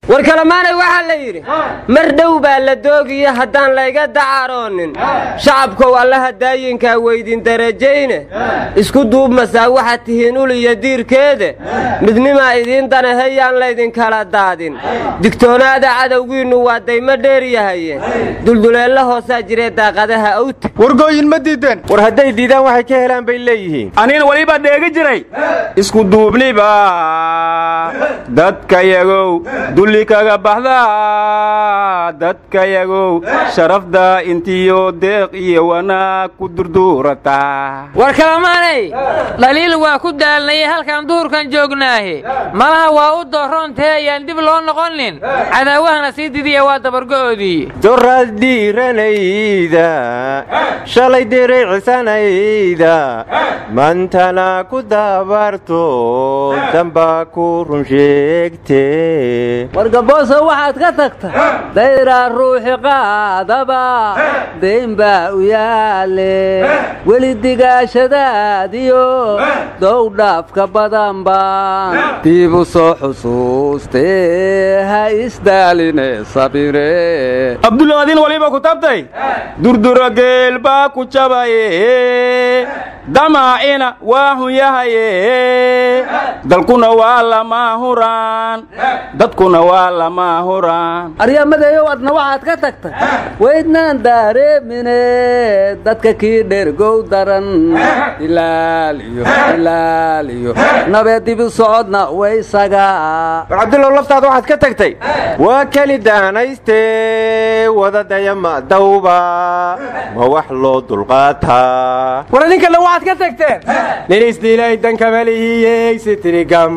war kalamaanay waxaa la yidhi mar dhow baa la doogiya haddaan layga dacaroonin shacabkow allaha daayinkaa weydin darajayne isku duubmasaa waxaad tihiin ul iyo diirkeede midnimaa idiin danahayaan laydinkala daadin digtoonaada cadowgiinnu waa daymo dheer yahaye dulduleella hoosaa jiree daaqadaha awta wargooyin ma diideen war hadday diidaan waxay ka helaan bay leeyihiin anina weliba dheegi jiray isku duubniba dadkayagow dulli kaga baxda dadkayagow sharafda intiyo deeq iyo wanaag ku durduurata war kalamaanay dhaliil waa ku daalnayay halkaan duhurkan joognaahe malaha waa u dooroontee ayaan dib loo noqonin cadaawahana sii didiya waa dabargo'oodii doraad dhiiranayda shalay diraycisanayda mantana ku dabarto damba ku run sheegte wargabooso waxaad ka tagta dayraa ruuxi qaadaba dayn baa u yaale weli digaashadaadiyo dowdhaafka badan baan diib u soo xusuuste ha isdaaline sabire abdulaadin waliba ku tabtay durdura geel baa ku jabaye damaacina waa hun yahaye dalkuna waa lama huraan dadkuna waa lama huraan aryamadeeyow adna waxaad ka tagtay weydnaan daareemine dadka kii dhergow daran ilaaliyo ilaaliyo nabee dibi socodna waysaga war cabdullow laftaada waxaad ka tagtay waa keli daanayste wadadaya ma dawba ma wax loo dulqaataa war idinkana waxaad ka tagteen nin isdiilay dankamalihiyey sitirigam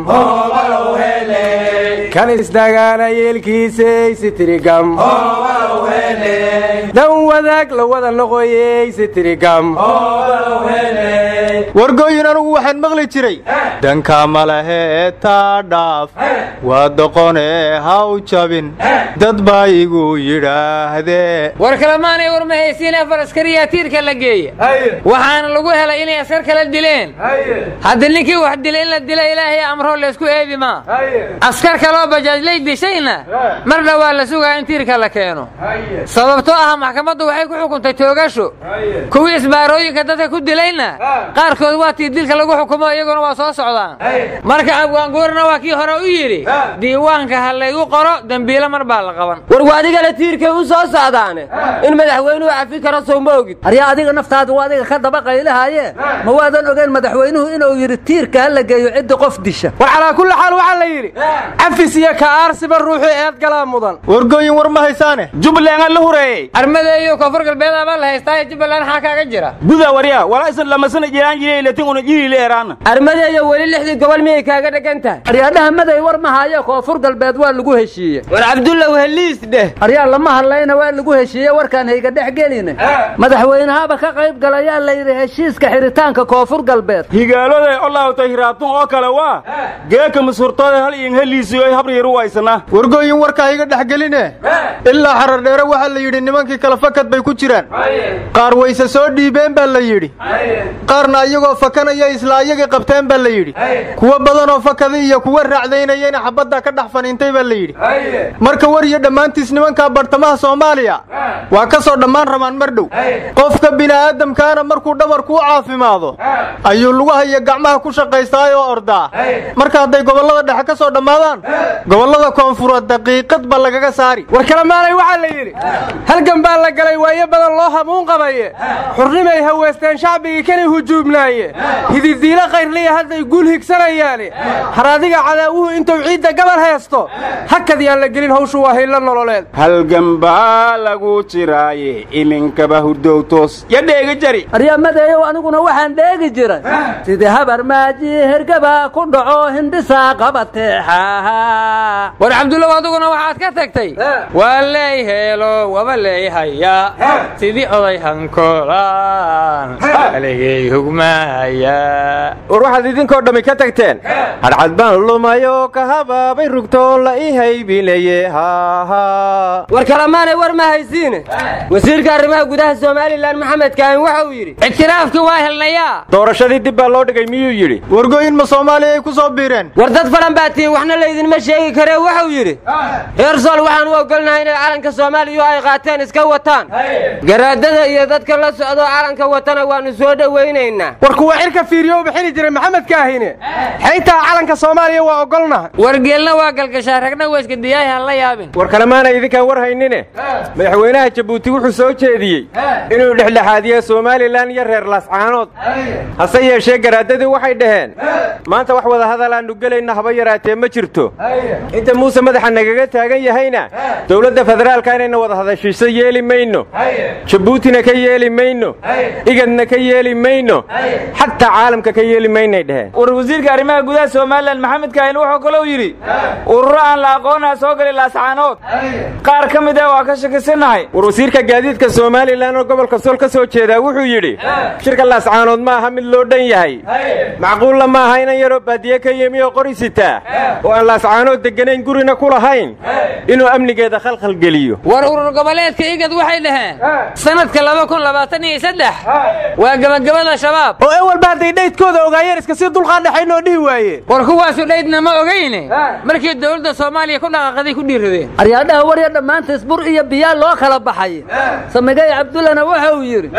kan isdagaana yeelkiisey sitirigam dan wadaag la wada noqoyey sitirigam wargooyin anugu waxaan maqli jiray danka malahee taa dhaaf waa doqonee ha u jabin dad baa igu yidhaahdee war kalamaanay war ma haysiin afar askariyaa tiirka la geeya waxaana lagu helay inay askar kala dileen hadda ninkii wax dilay in la dila ilaahay amroo laysku eedi maa askar kaloo bajaajlay dishayna mar dhowaa la sugaa in tiirka la keeno sababtoo ah maxkamaddu waxay ku xukuntay toogasho kuwii isbaarooyinka dadka ku dilayna qaarkood waa tii dilka lagu xukumo iyaguna waa soo socdaan marka abwaanguurna waa kii hore u yidhi diiwaanka ha laygu qoro dembiilo mar baa la qaban war waadigana tiirkay u soo socdaane in madaxweynuhu cafi karo sow ma ogid aryaa adiga naftaadu waa adiga ka daba qaylahaye ma waadan ogeyn madaxweynuhu inuu yidhi tiirka ha la geeyo cidda qof disha war calaa kulli xaal waxaa la yidhi cafis iyo ka'aarsiba ruuxu eed galaa mudan wargooyin war ma haysaane jubbaland la hureeyey armadeeyo koonfur galbeed abaa la haystaaye jubbaland xaa kaaga jira guda warya walaa isan lamasana jiraan jiray latin una jiri leeraana armadeeyo weli lixdii gobol miyay kaaga dhegan tahay aryaadhaha maday war ma hayo koonfur galbeed waa lagu heshiiye war cabdullow heliis dheh aryaa lama hadlayna waa lagu heshiiye warkaan hayga dhex geline madaxweynahaba ka qayb galayaa la yidhi heshiiska xiritaanka koonfur galbeed higaaloday olaawtay hiraatun oo kale waa geeka masurtooda hal iin heliisiyo habriyaru waysana wargooyin warkaa iga dhex geline ilaa xarar dheere waxaa la yidhi nimankii kala fakad bay ku jiraan qaar wayse soo dhiibeen baa la yidhi qaarna iyagoo fakanaya isla ayagii qabteen baa la yidhi kuwo badanoo fakada iyo kuwa raacdaynayana xabadda ka dhex faniintay baa la yidhi marka war iyo dhammaantiis nimankaa bartamaha soomaaliya waa ka soo dhammaan rabaan mar dhow qofka bini'aadamkaana markuu dhabarku u caafimaado ayuu lugaha iyo gacmaha ku shaqaystaay oo ordaa marka hadday gobollada dhexe ka soo dhammaadaan gobollada koonfureed daqiiqad ba lagaga saari war kalamaanay waxaa la yidhi halgan baa la galay waayo badan loo hamuun qabaye xurnimay haweesteen shacbigii kanay hujuubnaaye hididiilo kayrliya hadday guul higsanayaane har adiga cadaawuhu intuu ciidda gabal haysto hakad yaan la gelin hawshu waa haylo nololeed halgan baa lagu jiraaye iminkaba hurdow toos ya dheega jari aryamadeeyow aniguna waxaan dheegi jiray sidii habar maaji hergaba ku dhaco hindhisaa qabateexaha war cabdullow adiguna waxaad ka tagtay waa leey heelo waba leey haya sidii oday hankolaan aligay hugmaaya war waxaad idinkoo dhammi ka tagteen hadhcad baan lumayo ka habaabay rugtoon la ii haybinaye haaha war kalamaanay war ma haysiine wasiirka arrimaha gudaha somalilan maxamed kaahin waxa uu yidhi ictiraafkii waa helnayaa doorashadii dib baa loo dhigay miyuu yidhi wargooyin ma soomaaliya ay ku soo biireen war dad falan baa tihiin waxna laydinma sheegi karee wuxuu yidhi reer sool waxaan u ogolnahay inay calanka soomaaliya ay qaateen iska wataan garaadada iyo dadka la socdoo calanka watana waannu soo dhowaynaynaa war kuwa xilka fiiriyo bixini jiray maxamed kaahine xaytaa calanka soomaaliya waa ogolnahay wargeelna waa galgashaa ragna waa iska diyaahi han la yaabin war kalemaana idinkaan war haynine madaxweynaha jabuuti wuxuu soo jeediyey inuu dhexdhexaadiyo somalilan iyo reer laascaanood hase yeeshee garaadadii waxay dhaheen maanta wax wada hadal aannu gelayna haba yaraatee ma jirto inta muuse madaxa nagaga taagan yahayna dowladda federaalka inayna wada hadashiiso yeeli mayno jabuutina ka yeeli mayno igadna ka yeeli mayno xataa caalamka ka yeeli maynay dheheen war wasiirka arrimaha gudaha somalilan maxamed kaahin wuxuu kalou yidhi ururo aan la aqoonaa soo galay laascaanood qaar ka mid ah waa ka shakisanahay war wasiirka gaadiidka somalilan oo gobolka sool ka soo jeedaa wuxuu yidhi shirka laascaanood ma aha mid loo dhan yahay macquulla ma aha inan yaroo baadiye ka yimi oo qori sitaa oo aan laascaanood degganayn gurina ku lahayn inuu amnigeeda khalkhal geliyo war urur goboleedka igad waxay dhaheen sanadka laba kun labaatan iyo saddex waa gebagabada shabaab oo ewalba hadday dhaydkooda ogaayeen iska sii dulqaadhaxayn oo dhihi waayeen war kuwaasu dhaydna ma ogayne markii dowladda soomaaliya ku dhaqaaqaday ku dhiiradeen aryaadhaha warya dhammaantiis bur iyo biyaa loo kala baxay samigay cabdullana waxa uu yidhi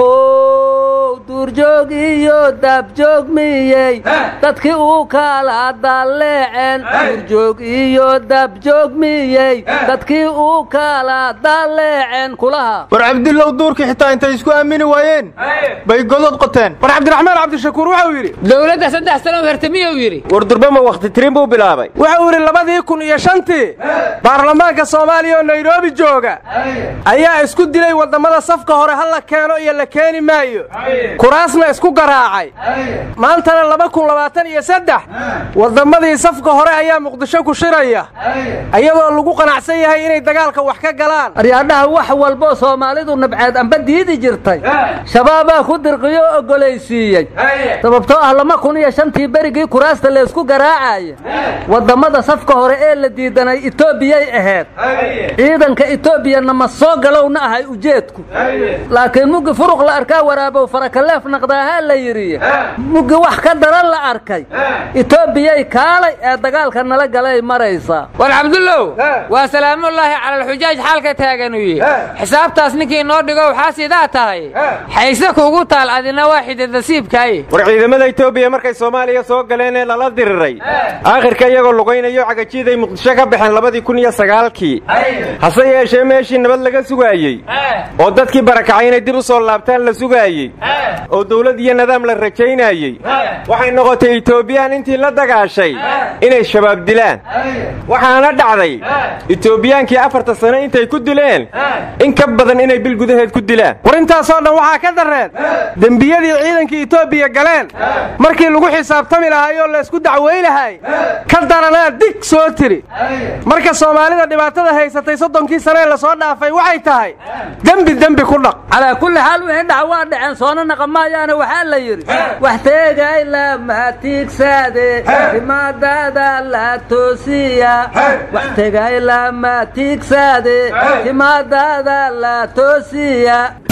how duurjoog iyo daabjoog miyey dadkii uu kala dalleeceen duurjoog iyo daabjoog miyey dadkii uu kala dalleeceen kulaha war cabdillow duurkii xitaa intay isku aamini waayeen bay godod qoteen war cabdiraxmaan cabdishakuur wuxuu yidhi dowladda saddex sano hertamiyuu yidhi war durbama wakhti tirin buu bilaabay wuxuu yidhi labadii kun iyo shantii baarlamaanka soomaaliya oo nairobi jooga ayaa isku dilay waddammada safka hore ha la keeno iyo la keeni maayo kuraasna isku garaacay maantana laba kun labaatan iyo saddex wadammadii safka hore ayaa muqdisho ku shiraya iyadoo lagu qanacsan yahay inay dagaalka wax ka galaan aryaadhaha wax walboo soomaalidu nabceed amba diidi jirtay shabaabaa ku dirqiyo oo ogolaysiiyey sababtoo ah lama kun iyo shantii berigii kuraasta laysku garaacaya wadammada safka hore ee la diidanay etoobiyay ahayd ciidanka etoobiyana ma soo galowna ahay ujeedku laakiin muggi furuq la arkaa waraabow farakaleef naqdaahaa la yidhi muggi wax ka daran la arkay etoobiyay kaalay ee dagaalka nala galay maraysaa war cabdullow waa salaamullaahi cala alxujaaj xaalka taaganuye xisaabtaas ninkii noo dhigo waxaa sidaa tahay xayse kuugu taal adina waa xididasiibkaaye war ciidamada etoobiya markay soomaaliya soo galeen ee lala diriray aakhirka iyagoo lugaynayo cagajiiday muqdisho ka baxeen labadii kun iyo sagaalkii hase yeeshee meeshii nabad laga sugaayey oo dadkii barakacay inay dib u soo laabtaan la sugaayey oo dawlad iyo nidaam la rajaynayey waxay noqotay etoobiyaan intii la dagaashay inay shabaab dilaan waxaana dhacday etoobiyaankii afarta sano intay ku dileen in ka badan inay bil gudaheed ku dilaan war intaasoo dhan waxaa ka darreen dembiyadii ciidankii etoobiya galeen markii lagu xisaabtami lahaay oo laysku dacwaynahay ka daranaa dig soo tiri marka soomaalida dhibaatada haysatay soddonkii sane ee lasoo dhaafay waxay tahay dembi dembi ku dhaq calaa kulli xaal wixii dhac waa dhaceen soona naqamaayaana waxaa la yidhi wax teegay lama tiigsaade timaadada la toosiya wax tegay lama tiigsaade timaadada la toosiya